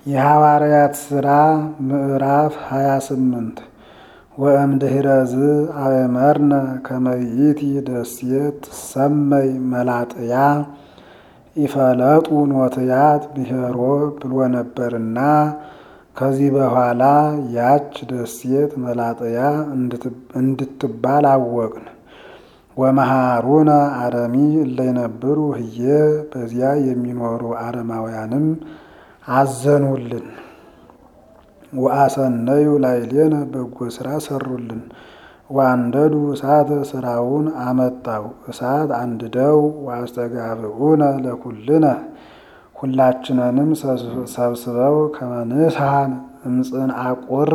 የሐዋርያት ሥራ ምዕራፍ 28 ወእምድኅረዝ አእመርነ ከመ ይእቲ ደሴት ትሰመይ መላጥያ ኢፈለጡ ኖትያት ብሔሮ ብሎ ነበርና ከዚህ በኋላ ያች ደሴት መላጥያ እንድትባል አወቅን። ወመሃሩነ አረሚ እለይነብሩ ህዬ በዚያ የሚኖሩ አረማውያንም አዘኑልን። ወአሰነዩ ላዕሌነ በጎ ስራ ሰሩልን። ወአንደዱ እሳተ ስራውን አመጣው እሳት አንድደው ወአስተጋብኡነ ለኩልነ ሁላችንንም ሰብስበው ከመንስሐን እምጽንዐ ቁር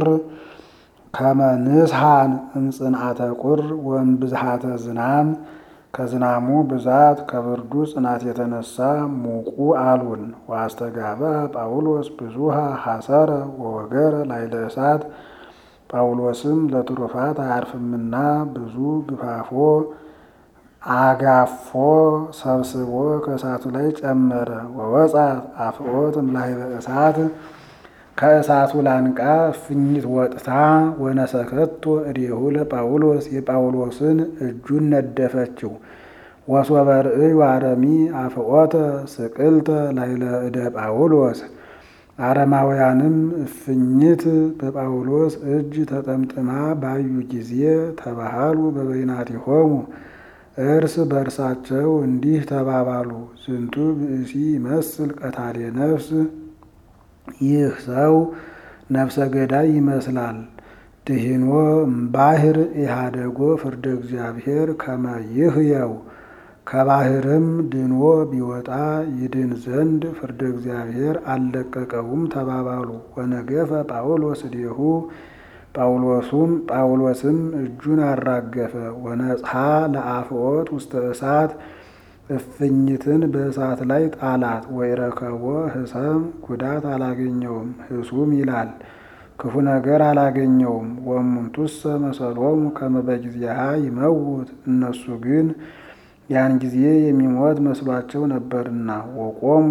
ከመንስሐን እምጽንዐተ ቁር ወእምብዝሃተ ዝናም ከዝናሙ ብዛት ከብርዱ ጽናት የተነሳ ሙቁ አሉን። ወአስተጋባ ጳውሎስ ብዙሃ ሐሰረ ወወገረ ላዕለ እሳት ጳውሎስም ለትሩፋት አያርፍምና ብዙ ግፋፎ አጋፎ ሰብስቦ ከእሳቱ ላይ ጨመረ። ወወጻት አፍዖት እምላዕለ እሳት ከእሳቱ ላንቃ እፍኝት ወጥታ ወነሰከቶ እዴሁ ለጳውሎስ የጳውሎስን እጁን ነደፈችው። ወሶበ ርእዩ አረሚ አፍዖተ ስቅልተ ላዕለ እደ ጳውሎስ አረማውያንም እፍኝት በጳውሎስ እጅ ተጠምጥማ ባዩ ጊዜ ተባሃሉ በበይናቲሆሙ እርስ በእርሳቸው እንዲህ ተባባሉ፣ ዝንቱ ብእሲ ይመስል ቀታሌ ነፍስ ይህ ሰው ነፍሰ ገዳይ ይመስላል። ድሂኖ እምባሕር ኢሃደጎ ፍርደ እግዚአብሔር ከመ ይህየው ከባሕርም ድኖ ቢወጣ ይድን ዘንድ ፍርደ እግዚአብሔር አልለቀቀውም ተባባሉ። ወነገፈ ጳውሎስ እዴሁ ጳውሎሱም ጳውሎስም እጁን አራገፈ። ወነጽሐ ለአፍዖት ውስተ እሳት እፍኝትን በእሳት ላይ ጣላት። ወይረከቦ ህሰም ጉዳት አላገኘውም። ህሱም ይላል ክፉ ነገር አላገኘውም። ወእሙንቱሰ መሰሎሙ ከመ በጊዜሃ ይመውት እነሱ ግን ያን ጊዜ የሚሞት መስሏቸው ነበርና ወቆሙ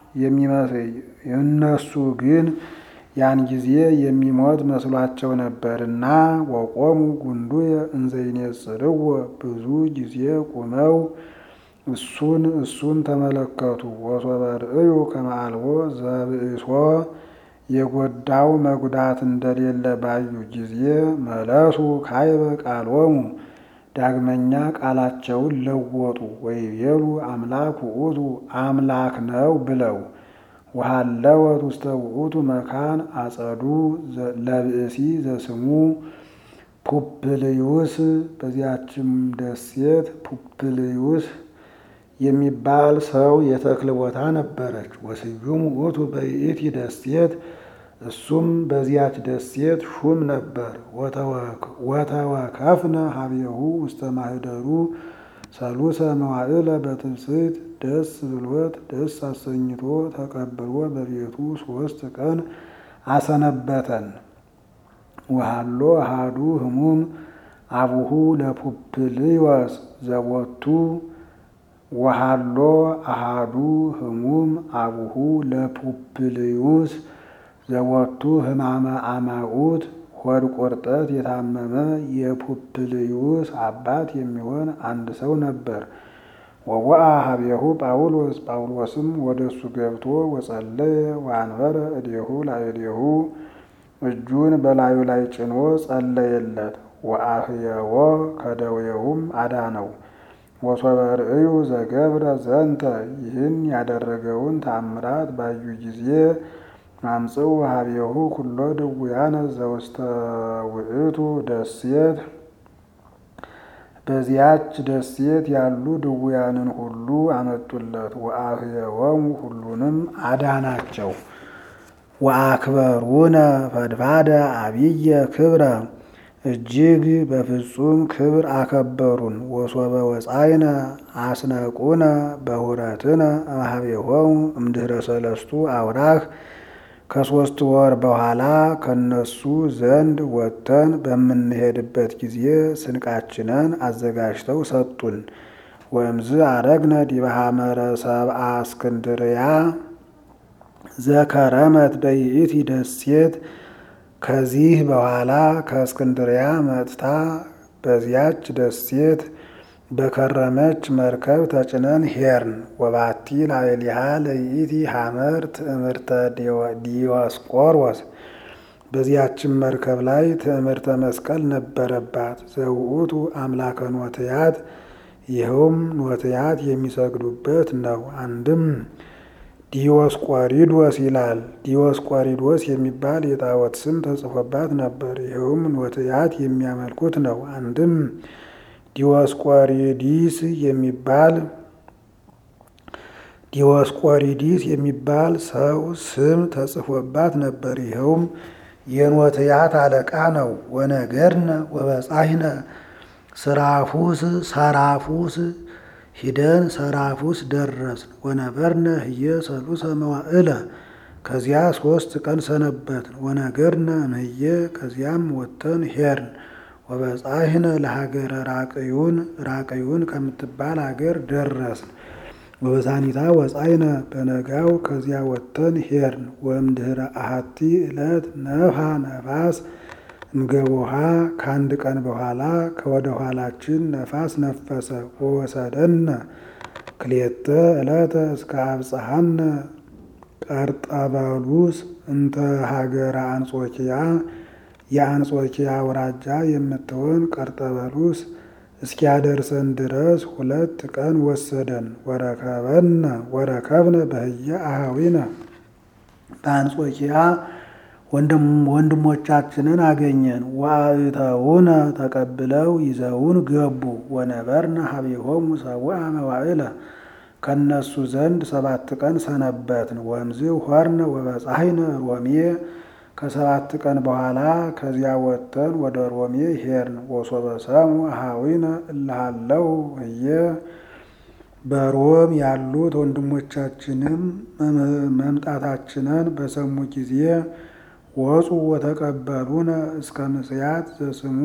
እነሱ ግን ያን ጊዜ የሚሞት መስሏቸው ነበርና ወቆሙ ጉንዱየ እንዘ ይኔጽርዎ ብዙ ጊዜ ቁመው እሱን እሱን ተመለከቱ። ወሶበ ርእዩ ከመ አልቦ ዘብእሶ የጎዳው መጉዳት እንደሌለ ባዩ ጊዜ መለሱ ካይበ ቃሎሙ ዳግመኛ ቃላቸውን ለወጡ። ወይቤሉ አምላክ ውእቱ አምላክ ነው ብለው ወሃለወት ውስተ ውእቱ መካን አጸዱ ለብእሲ ዘስሙ ፑፕልዩስ በዚያችም ደሴት ፑፕልዩስ የሚባል ሰው የተክል ቦታ ነበረች። ወስዩም ውእቱ በይእቲ ደሴት እሱም በዚያች ደሴት ሹም ነበር። ወተወከፍነ ሀቤሁ ውስተ ማህደሩ ሰሉሰ መዋዕለ በትብስት ደስ ብሎት ደስ አሰኝቶ ተቀብሎ በቤቱ ሶስት ቀን አሰነበተን። ወሃሎ አሃዱ ህሙም አቡሁ ለፑፕልዮስ ዘቦቱ ወሃሎ አሃዱ ህሙም አቡሁ ለፑፕልዩስ ዘወቱ ህማመ አማኡት ሆድ ቁርጠት የታመመ የፑፕልዩስ አባት የሚሆን አንድ ሰው ነበር። ወወአ ሀቤሁ ጳውሎስ ጳውሎስም ወደ እሱ ገብቶ ወጸለየ ወአንበረ እዴሁ ላዕሌሁ እጁን በላዩ ላይ ጭኖ ጸለየለት። ወአህየዎ ከደዌውም አዳነው። ወሶበ ርእዩ ዘገብረ ዘንተ ይህን ያደረገውን ታምራት ባዩ ጊዜ አምጽኡ ሀቤሁ ኩሎ ድውያነ ዘውስተ ውእቱ ደሴት በዚያች ደሴት ያሉ ድውያንን ሁሉ አመጡለት። ወአህየወሙ ሁሉንም አዳናቸው። ወአክበሩነ ፈድፋደ አብየ ክብረ እጅግ በፍጹም ክብር አከበሩን። ወሶበ ወጻይነ አስነቁነ በሁረትነ እምኀቤሆሙ እምድኅረ ሰለስቱ አውራህ ከሶስት ወር በኋላ ከነሱ ዘንድ ወጥተን በምንሄድበት ጊዜ ስንቃችንን አዘጋጅተው ሰጡን። ወእምዝ አረግነ ዲበ ሐመረ ሰብአ እስክንድርያ ዘከረመት በይእቲ ደሴት ከዚህ በኋላ ከእስክንድሪያ መጥታ በዚያች ደሴት በከረመች መርከብ ተጭነን ሄርን። ወባቲ ላዕሌሃ ለይእቲ ሐመር ትእምርተ ዲዮስቆሮስ በዚያችን መርከብ ላይ ትእምርተ መስቀል ነበረባት። ዘውእቱ አምላከ ኖትያት ይኸውም ኖትያት የሚሰግዱበት ነው። አንድም ዲዮስቆሪዶስ ይላል። ዲዮስቆሪዶስ የሚባል የጣዖት ስም ተጽፎባት ነበር። ይኸውም ኖትያት የሚያመልኩት ነው። አንድም ዲዮስቆሪዲስ የሚባል ዲዮስቆሪዲስ የሚባል ሰው ስም ተጽፎባት ነበር። ይኸውም የኖትያት አለቃ ነው። ወነገርነ ወበጻሕነ ስራፉስ ሰራፉስ ሂደን ሰራፉስ ደረስን። ወነበርነ ህየ ሰሉሰ መዋዕለ ከዚያ ሶስት ቀን ሰነበትን። ወነገርነ እምህየ ከዚያም ወጥተን ሄርን። ወበጻሕነ ለሀገረ ራቅዩን ራቅዩን ከምትባል ሀገር ደረስን። ወበሳኒታ ወጻይነ በነጋው ከዚያ ወጥተን ሄርን። ወእምድኅረ አሐቲ ዕለት ነፍሐ ነፋስ እንገቦሃ ከአንድ ቀን በኋላ ከወደ ኋላችን ነፋስ ነፈሰ። ወወሰደነ ክልኤተ ዕለተ እስከ አብጽሐነ ቀርጠበሉስ እንተ ሀገረ አንጾኪያ የአንጾኪያ አውራጃ የምትሆን ቀርጠበሉስ እስኪያደርሰን ድረስ ሁለት ቀን ወሰደን። ወረከበነ ወረከብነ በህየ አሃዊነ በአንጾኪያ ወንድሞቻችንን አገኘን። ወአእተውነ ተቀብለው ይዘውን ገቡ። ወነበርነ ሀቢሆሙ ሰብአ መዋዕለ ከነሱ ዘንድ ሰባት ቀን ሰነበትን። ወእምዝ ሆርነ ወበጻሕነ ሮሜ ከሰባት ቀን በኋላ ከዚያ ወጥተን ወደ ሮሜ ሄርን። ወሶበ ሰሙ አሃዊነ እልሃለው ህየ በሮም ያሉት ወንድሞቻችንም መምጣታችንን በሰሙ ጊዜ ወፁ ወተቀበሉነ እስከ ምስያት ዘስሙ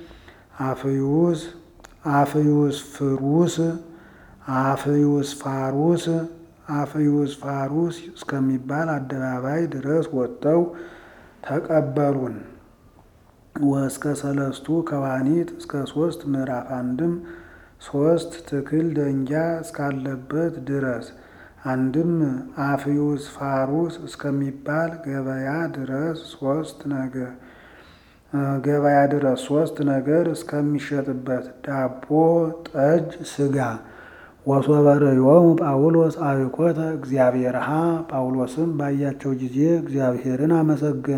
አፍዩስ አፍዩስ ፍሩስ አፍዩስ ፋሩስ አፍዩስ ፋሩስ እስከሚባል አደባባይ ድረስ ወጥተው ተቀበሉን። ወእስከ ሰለስቱ ከዋኒት እስከ ሶስት ምዕራፍ አንድም ሶስት ትክል ደንጊያ እስካለበት ድረስ አንድም አፍዩስ ፋሩስ እስከሚባል ገበያ ድረስ ሶስት ነገር ገበያ ድረስ ሶስት ነገር እስከሚሸጥበት ዳቦ፣ ጠጅ፣ ስጋ ወሶበ ርእዮሙ ጳውሎስ አብኮተ እግዚአብሔርሃ ጳውሎስም ባያቸው ጊዜ እግዚአብሔርን አመሰገነ።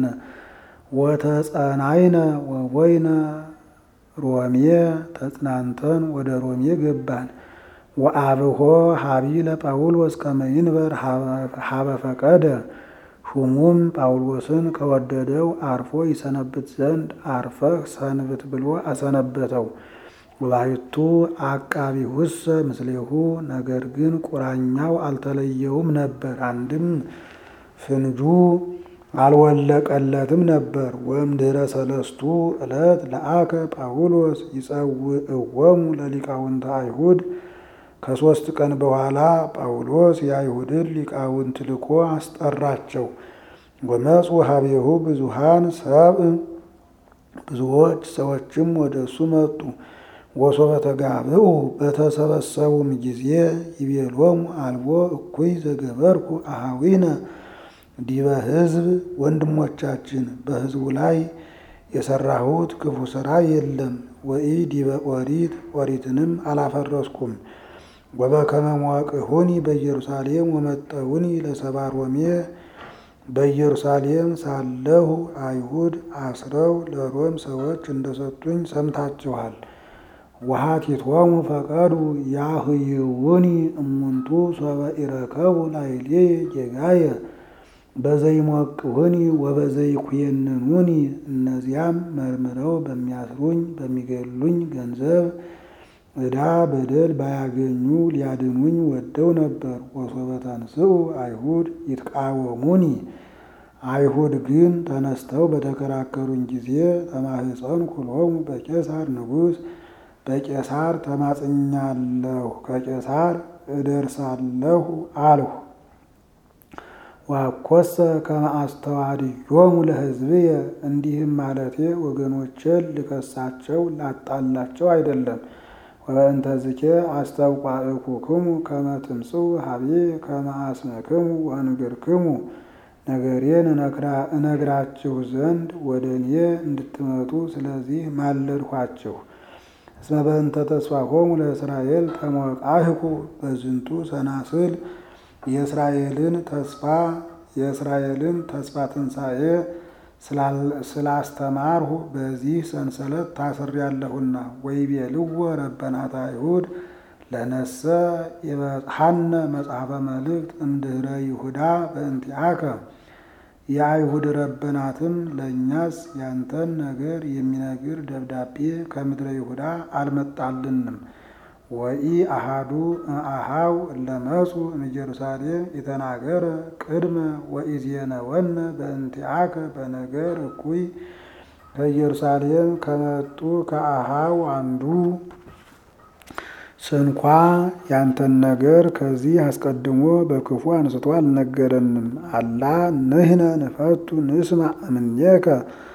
ወተጸናይነ ወወይነ ሮሜ ተጽናንተን ወደ ሮሜ ገባን። ወአብሆ ሀቢ ለጳውሎስ ከመይንበር ሀበ ፈቀደ ሹሙም ጳውሎስን ከወደደው አርፎ ይሰነብት ዘንድ አርፈህ ሰንብት ብሎ አሰነበተው። ወባሕቱ አቃቢ ውሰ ምስሌሁ ነገር ግን ቁራኛው አልተለየውም ነበር። አንድም ፍንጁ አልወለቀለትም ነበር። ወእምድኅረ ሰለስቱ ዕለት ለአከ ጳውሎስ ይጸውዕዎሙ ለሊቃውንተ አይሁድ ከሦስት ቀን በኋላ ጳውሎስ የአይሁድን ሊቃውንት ልኮ አስጠራቸው። ወመፁ ሀቤሁ ብዙሃን ሰብእ ብዙዎች ሰዎችም ወደ እሱ መጡ። ወሶበ ተጋብኡ በተሰበሰቡም ጊዜ ይቤሎሙ አልቦ እኩይ ዘገበርኩ አሃዊነ ዲበ ሕዝብ ወንድሞቻችን በሕዝቡ ላይ የሰራሁት ክፉ ሥራ የለም። ወኢ ዲበ ኦሪት ኦሪትንም አላፈረስኩም። ወበከመ መዋቅሁኒ በኢየሩሳሌም ወመጠውኒ ለሰባ ሮሜ በኢየሩሳሌም ሳለሁ አይሁድ አስረው ለሮም ሰዎች እንደሰጡኝ ሰምታችኋል። ወሀቲቶሙ ፈቀዱ ያህይውኒ እሙንቱ ሶበ ኢረከቡ ላዕሌ ጌጋየ በዘይሞቅሁኒ ወበዘይኩየንኑኒ እነዚያም መርምረው በሚያስሩኝ በሚገሉኝ ገንዘብ ዕዳ በደል ባያገኙ ሊያድኑኝ ወደው ነበር። ወሶበ ተንሥኡ አይሁድ ይትቃወሙኒ አይሁድ ግን ተነስተው በተከራከሩኝ ጊዜ ተማህፀንኩ ሎሙ በቄሳር ንጉሥ በቄሳር ተማጽኛለሁ፣ ከቄሳር እደርሳለሁ አልሁ። ዋኮሰ ከመ አስተዋድዮሙ ለሕዝብየ እንዲህም ማለቴ ወገኖቼን ልከሳቸው ላጣላቸው አይደለም። ወበእንተዝኬ አስተውቋእኩክሙ ከመ ትምጽኡ ሀብዬ ከመ አስመክሙ ወእንግርክሙ ነገሬን እነግራችሁ ዘንድ ወደ እኔ እንድትመጡ ስለዚህ ማለድኋችሁ። እስመ በእንተ ተስፋሆሙ ለእስራኤል ተሞቃህኩ በዝንቱ ሰናስል የእስራኤልን ተስፋ የእስራኤልን ተስፋ ትንሣኤ ስላስተማርሁ በዚህ ሰንሰለት ታስሬያለሁና። ወይቤልዎ ረበናት አይሁድ ለነሰ የበጽሐነ መጽሐፈ መልእክት እምድኅረ ይሁዳ በእንቲአከ የአይሁድ ረበናትም ለእኛስ ያንተን ነገር የሚነግር ደብዳቤ ከምድረ ይሁዳ አልመጣልንም። ወኢ አሃዱ አሃው ለመጹ እምኢየሩሳሌም የተናገረ ቅድመ ወኢዜነወነ በእንቲአከ በነገር እኩይ ከኢየሩሳሌም ከመጡ ከአሃው አንዱ ስንኳ ያንተን ነገር ከዚህ አስቀድሞ በክፉ አንስቶ አልነገረንም። አላ ንሕነ ንፈቱ ንስማ እምኔከ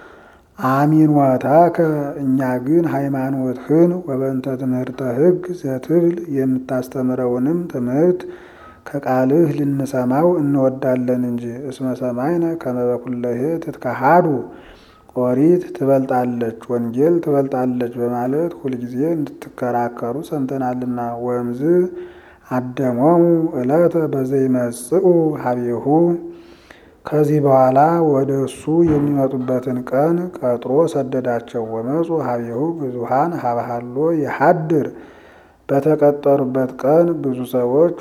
አሚንዋታከ እኛ ግን ሃይማኖትህን ወበንተ ትምህርተ ሕግ ዘትብል የምታስተምረውንም ትምህርት ከቃልህ ልንሰማው እንወዳለን እንጂ። እስመ ሰማይነ ከመ በኩለሄ ትትከሃዱ ኦሪት ትበልጣለች፣ ወንጌል ትበልጣለች በማለት ሁልጊዜ እንድትከራከሩ ሰምተናልና። ወእምዝ አደሞሙ ዕለተ በዘይመጽኡ ሀቤሁ ከዚህ በኋላ ወደ እሱ የሚመጡበትን ቀን ቀጥሮ ሰደዳቸው። ወመፁ ሀቤሁ ብዙሃን ሀብሃሎ የሀድር በተቀጠሩበት ቀን ብዙ ሰዎች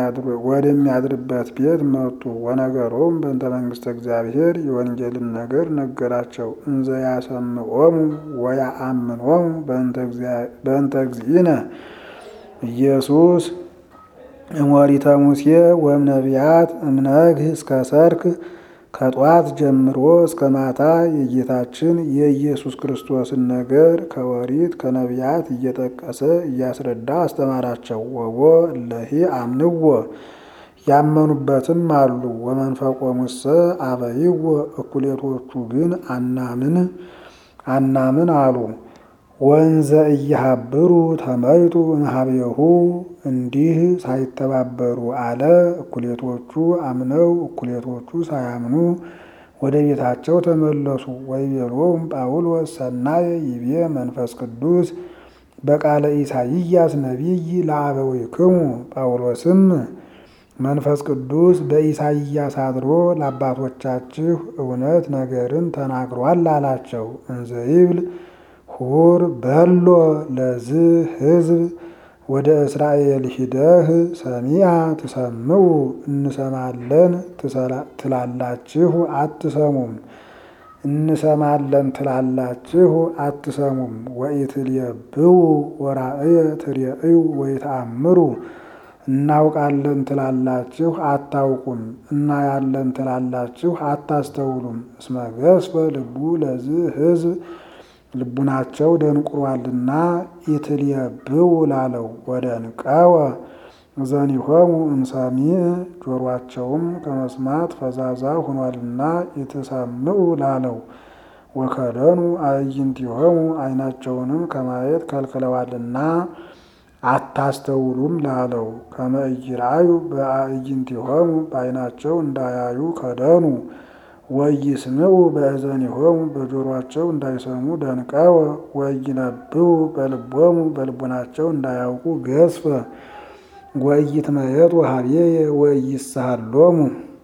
ወደሚያድርበት ቤት መጡ። ወነገሮም በእንተ መንግስተ እግዚአብሔር የወንጌልን ነገር ነገራቸው። እንዘ ያሰምዖሙ ወያአምኖሙ በእንተ እግዚእነ ኢየሱስ እሞሪተ ሙሴ ወም ነቢያት እምነግህ እስከ ሰርክ ከጧት ጀምሮ እስከ ማታ የጌታችን የኢየሱስ ክርስቶስን ነገር ከወሪት ከነቢያት እየጠቀሰ እያስረዳ አስተማራቸው። ወቦ እለሂ አምንዎ ያመኑበትም አሉ። ወመንፈቆ ሙሰ አበይዎ እኩሌቶቹ ግን አናምን አናምን አሉ። ወንዘ እያሃብሩ ተመይጡ እምኀቤሁ እንዲህ ሳይተባበሩ አለ። እኩሌቶቹ አምነው እኩሌቶቹ ሳያምኑ ወደ ቤታቸው ተመለሱ። ወይቤሎሙ ጳውሎስ ሰናየ ይቤ መንፈስ ቅዱስ በቃለ ኢሳይያስ ነቢይ ለአበዊክሙ ጳውሎስም መንፈስ ቅዱስ በኢሳይያስ አድሮ ለአባቶቻችሁ እውነት ነገርን ተናግሯል አላቸው። እንዘ ይብል ሁር በሎ ለዝ ሕዝብ ወደ እስራኤል ሂደህ ሰሚያ ትሰምዑ እንሰማለን ትላላችሁ አትሰሙም፣ እንሰማለን ትላላችሁ አትሰሙም። ወኢትልየብው ወራእየ ትርእዩ ወይተአምሩ እናውቃለን ትላላችሁ አታውቁም፣ እናያለን ትላላችሁ አታስተውሉም። እስመ ገስፈ ልቡ ለዝ ሕዝብ ልቡናቸው ደንቁሯልና ኢትልየብው ላለው ወደ ንቀወ ዘኒሆሙ እምሰሚዕ ጆሯቸውም ከመስማት ፈዛዛ ሆኗልና ኢትሰምዑ ላለው ወከደኑ አዕይንቲሆሙ ዓይናቸውንም ከማየት ከልክለዋልና አታስተውሉም ላለው ከመ ኢይርአዩ በአዕይንቲሆሙ በዓይናቸው እንዳያዩ ከደኑ ወይስምዑ በእዘኒሆሙ በጆሮአቸው እንዳይሰሙ ደንቀወ ወይነብቡ በልቦሙ በልቦናቸው እንዳያውቁ ገስፈ ወይትመየጡ ሀቤየ ወይሳሃሎሙ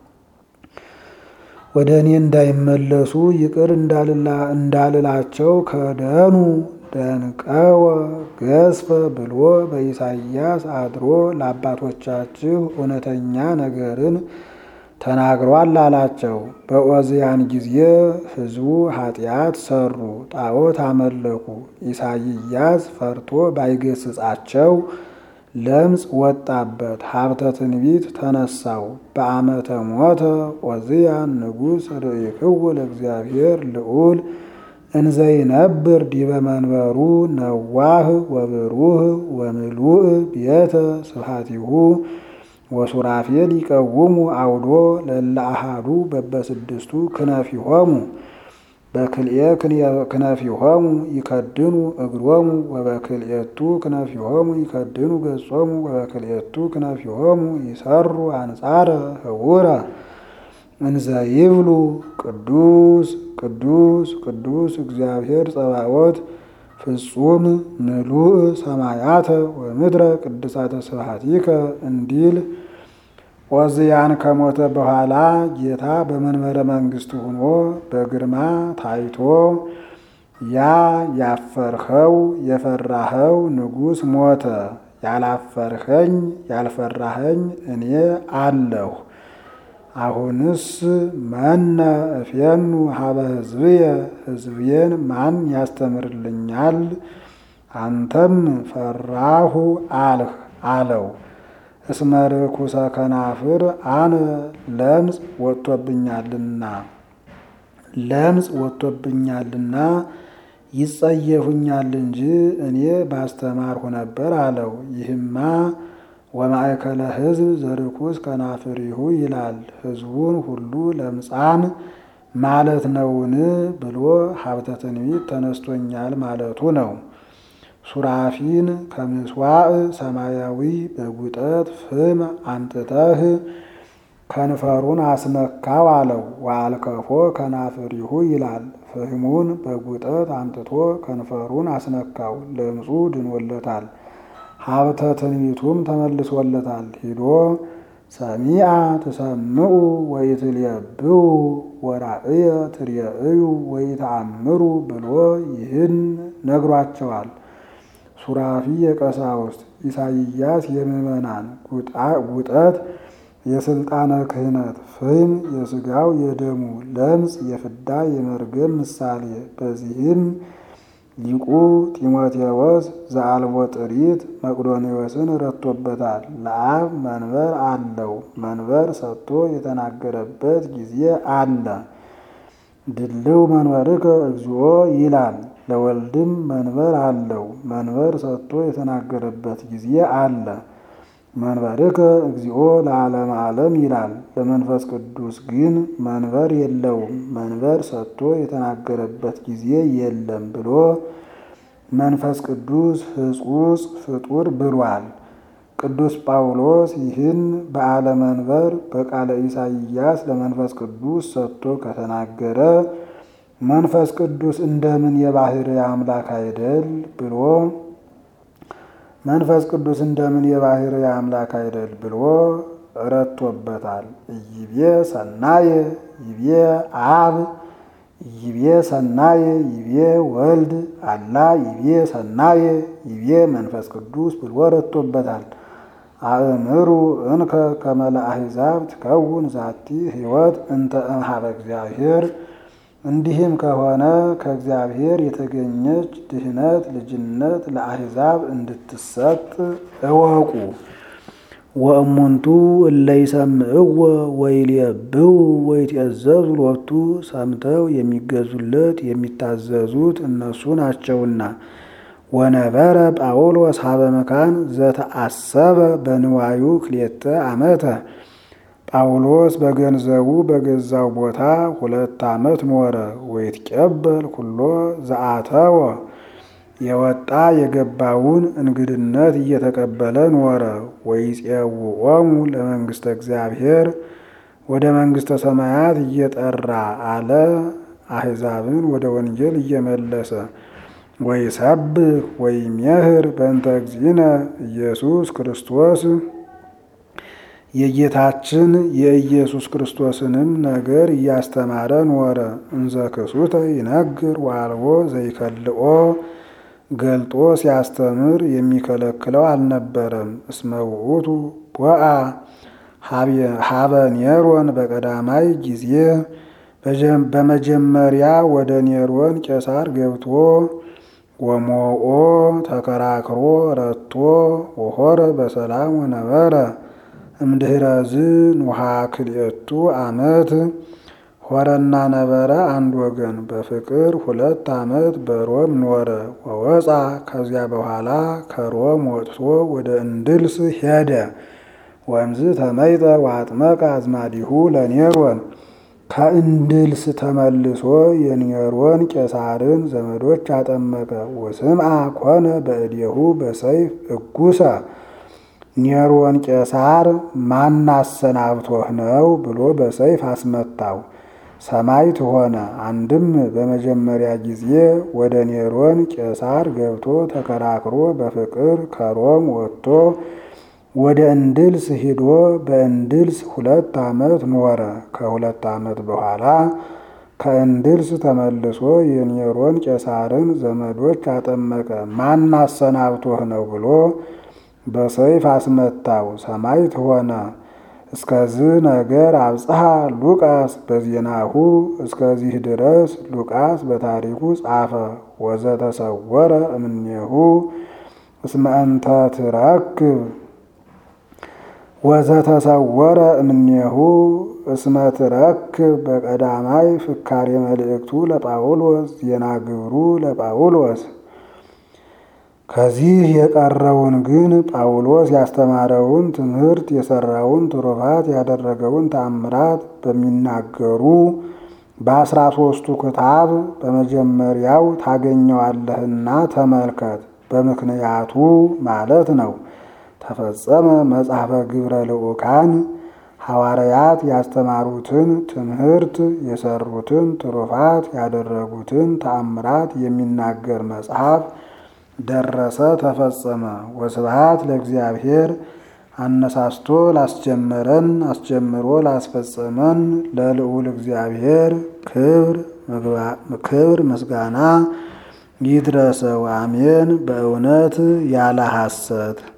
ወደ እኔ እንዳይመለሱ ይቅር እንዳልላቸው ከደኑ ደንቀወ ገስፈ ብሎ በኢሳይያስ አድሮ ለአባቶቻችሁ እውነተኛ ነገርን ተናግሯል አላቸው። በኦዝያን ጊዜ ሕዝቡ ኃጢአት ሰሩ፣ ጣዖት አመለኩ። ኢሳይያስ ፈርቶ ባይገስጻቸው ለምጽ ወጣበት፣ ሀብተ ትንቢት ተነሳው። በአመተ ሞተ ኦዝያን ንጉሥ ርእይክው ለእግዚአብሔር ልዑል እንዘይነብር ዲበ መንበሩ ነዋህ ወብሩህ ወምሉእ ቤተ ስብሐቲሁ ወሱራፌል ይቀውሙ አውዶ ለእለ አሐዱ በበስድስቱ ክነፊሆሙ በክልኤ ክነፊሆሙ ይከድኑ እግሮሙ ወበክልኤቱ ክነፊሆሙ ይከድኑ ገጾሙ ወበክልኤቱ ክነፊሆሙ ይሰሩ አንጻረ ህውረ እንዘ ይብሉ ቅዱስ ቅዱስ ቅዱስ እግዚአብሔር ጸባዖት ፍጹም ምሉእ ሰማያተ ወምድረ ቅድሳተ ስብሐቲከ እንዲል ዖዝያን ከሞተ በኋላ ጌታ በመንበረ መንግስቱ ሆኖ በግርማ ታይቶ ያ ያፈርኸው የፈራኸው ንጉሥ ሞተ፣ ያላፈርኸኝ ያልፈራኸኝ እኔ አለሁ። አሁንስ መነ እፌኑ ሀበ ሕዝብየ ሕዝብዬን ማን ያስተምርልኛል? አንተም ፈራሁ አልህ አለው። እስመ ርኩሰ ከናፍር አነ ለምጽ ወጥቶብኛልና ለምጽ ወጥቶብኛልና ይጸየፉኛል እንጂ እኔ ባስተማርሁ ነበር አለው። ይህማ ወማእከለ ሕዝብ ዘርኩስ ከናፍሪሁ ይላል። ሕዝቡን ሁሉ ለምጻም ማለት ነውን ብሎ ሀብተ ትንቢት ተነስቶኛል ማለቱ ነው። ሱራፊን ከምስዋዕ ሰማያዊ በጉጠት ፍም አንጥተህ ከንፈሩን አስነካው አለው። ወአልከፎ ከናፍሪሁ ይላል። ፍህሙን በጉጠት አምጥቶ ከንፈሩን አስነካው፣ ለምጹ ድኖለታል። ሀብተ ትንቢቱም ተመልሶለታል። ሂዶ ሰሚአ ትሰምዑ ወይትልየብው ወራእየ ትርየእዩ ወይተአምሩ ብሎ ይህን ነግሯቸዋል። ሱራፊ የቀሳውስት ኢሳይያስ የምዕመናን ጉጠት የስልጣነ ክህነት ፍም የስጋው የደሙ ለምጽ የፍዳ የመርገም ምሳሌ። በዚህም ሊቁ ጢሞቴዎስ ዘአልቦ ጥሪት መቅዶኔዎስን ረቶበታል። ለአብ መንበር አለው፣ መንበር ሰጥቶ የተናገረበት ጊዜ አለ። ድልው መንበርከ እግዚኦ ይላል። ለወልድም መንበር አለው፣ መንበር ሰጥቶ የተናገረበት ጊዜ አለ። መንበርከ እግዚኦ ለዓለመ ዓለም ይላል። ለመንፈስ ቅዱስ ግን መንበር የለውም፣ መንበር ሰጥቶ የተናገረበት ጊዜ የለም ብሎ መንፈስ ቅዱስ ሕጹጽ ፍጡር ብሏል። ቅዱስ ጳውሎስ ይህን በዓለ መንበር በቃለ ኢሳይያስ ለመንፈስ ቅዱስ ሰጥቶ ከተናገረ መንፈስ ቅዱስ እንደምን የባሕርይ አምላክ አይደል ብሎ መንፈስ ቅዱስ እንደምን የባሕርይ አምላክ አይደል ብሎ ረቶበታል። ይቤ ሰናየ ይቤ አብ ይቤ ሰናየ ይቤ ወልድ አላ ይቤ ሰናየ ይቤ መንፈስ ቅዱስ ብሎ ረቶበታል። አእምሩ እንከ ከመ ለአሕዛብ ትከውን ዛቲ ሕይወት እንተ እምኀበ እግዚአብሔር እንዲህም ከሆነ ከእግዚአብሔር የተገኘች ድህነት ልጅነት ለአሕዛብ እንድትሰጥ እወቁ። ወእሙንቱ እለ ይሰምዕዎ ወይልየብው ወይትዔዘዙ ሎቱ ሰምተው የሚገዙለት የሚታዘዙት እነሱ ናቸውና። ወነበረ ጳውሎስ ሀበ መካን ዘተአሰበ በንዋዩ ክልኤተ ዓመተ ጳውሎስ በገንዘቡ በገዛው ቦታ ሁለት ዓመት ኖረ። ወይትቀበል ኩሎ ዘአተወ የወጣ የገባውን እንግድነት እየተቀበለ ኖረ። ወይፄውዖሙ ለመንግሥተ እግዚአብሔር ወደ መንግሥተ ሰማያት እየጠራ አለ አሕዛብን ወደ ወንጌል እየመለሰ ወይሰብክ ወይሜህር በእንተ እግዚእነ ኢየሱስ ክርስቶስ የጌታችን የኢየሱስ ክርስቶስንም ነገር እያስተማረ ኖረ። እንዘ ክሱተ ይነግር ወአልቦ ዘይከልኦ ገልጦ ሲያስተምር የሚከለክለው አልነበረም። እስመ ውእቱ ቦአ ሀበ ኔሮን በቀዳማይ ጊዜ በመጀመሪያ ወደ ኔሮን ቄሳር ገብቶ ወሞኦ ተከራክሮ ረቶ ወሆረ በሰላም ወነበረ እምድኅረዝ ኑሃ ክልኤቱ ዓመት ሆረና ነበረ አንድ ወገን በፍቅር ሁለት ዓመት በሮም ኖረ። ወወፃ ከዚያ በኋላ ከሮም ወጥቶ ወደ እንድልስ ሄደ። ወእምዝ ተመይጠ ወአጥመቀ አዝማዲሁ ለኔሮን ከእንድልስ ተመልሶ የኔሮን ቄሳርን ዘመዶች አጠመቀ። ወስምዐ ኮነ በእዴሁ በሰይፍ እጉሰ ኔሮን ቄሳር ማናሰናብቶህ ነው ብሎ በሰይፍ አስመታው። ሰማዕት ሆነ። አንድም በመጀመሪያ ጊዜ ወደ ኔሮን ቄሳር ገብቶ ተከራክሮ በፍቅር ከሮም ወጥቶ ወደ እንድልስ ሂዶ በእንድልስ ሁለት ዓመት ኖረ። ከሁለት ዓመት በኋላ ከእንድልስ ተመልሶ የኔሮን ቄሳርን ዘመዶች አጠመቀ። ማን አሰናብቶህ ነው ብሎ በሰይፍ አስመታው። ሰማዕት ሆነ። እስከዚህ ነገር አብጽሐ ሉቃስ በዜናሁ እስከዚህ ድረስ ሉቃስ በታሪኩ ጻፈ። ወዘተሰወረ እምኔሁ እስመ እንተ ትረክብ ወዘተሰወረ እምኔሁ እስመ ትረክብ በቀዳማይ ፍካሬ መልእክቱ ለጳውሎስ ዜና ግብሩ ለጳውሎስ ከዚህ የቀረውን ግን ጳውሎስ ያስተማረውን ትምህርት የሰራውን ትሩፋት ያደረገውን ተአምራት በሚናገሩ በአስራ ሦስቱ ክታብ በመጀመሪያው ታገኘዋለህና ተመልከት። በምክንያቱ ማለት ነው። ተፈጸመ መጽሐፈ ግብረ ልዑካን ሐዋርያት ያስተማሩትን ትምህርት የሰሩትን ትሩፋት ያደረጉትን ተአምራት የሚናገር መጽሐፍ ደረሰ፣ ተፈጸመ። ወስብሐት ለእግዚአብሔር አነሳስቶ ላስጀመረን አስጀምሮ ላስፈጸመን ለልዑል እግዚአብሔር ክብር ምስጋና ይድረሰው። አሜን። በእውነት ያለ ሐሰት